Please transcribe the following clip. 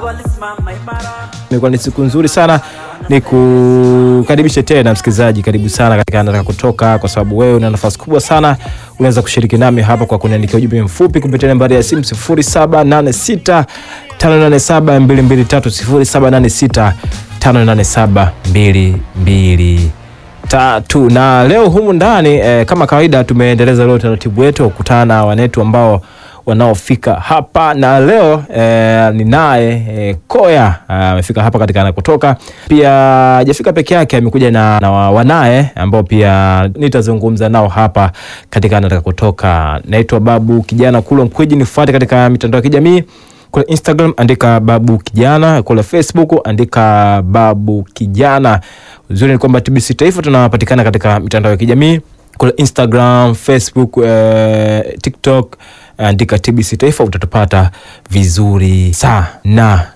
Imekuwa ni siku nzuri sana, ni kukaribishe tena msikilizaji, karibu sana katika Nataka Kutoka, kwa sababu wewe una nafasi kubwa sana. Unaweza kushiriki nami hapa kwa kuniandikia ujumbe mfupi kupitia nambari ya simu 0786 587 223 0786 587 tatu na leo humu ndani eh, kama kawaida tumeendeleza leo utaratibu wetu wa kukutana na wanetu ambao wanaofika hapa na leo eh, ninaye eh, Koya amefika hapa katika anakotoka. Pia hajafika peke yake, amekuja na, na wa- wanaye ambao pia nitazungumza nao hapa katika anataka kutoka. Naitwa Babu Kijana Kulwa Mkwiji, nifuate katika mitandao ya kijamii kule Instagram andika Babu Kijana, kule Facebook andika Babu Kijana. Uzuri ni kwamba TBC Taifa tunapatikana katika mitandao ya kijamii kule Instagram, Facebook, eh, TikTok andika TBC Taifa utatupata vizuri sana.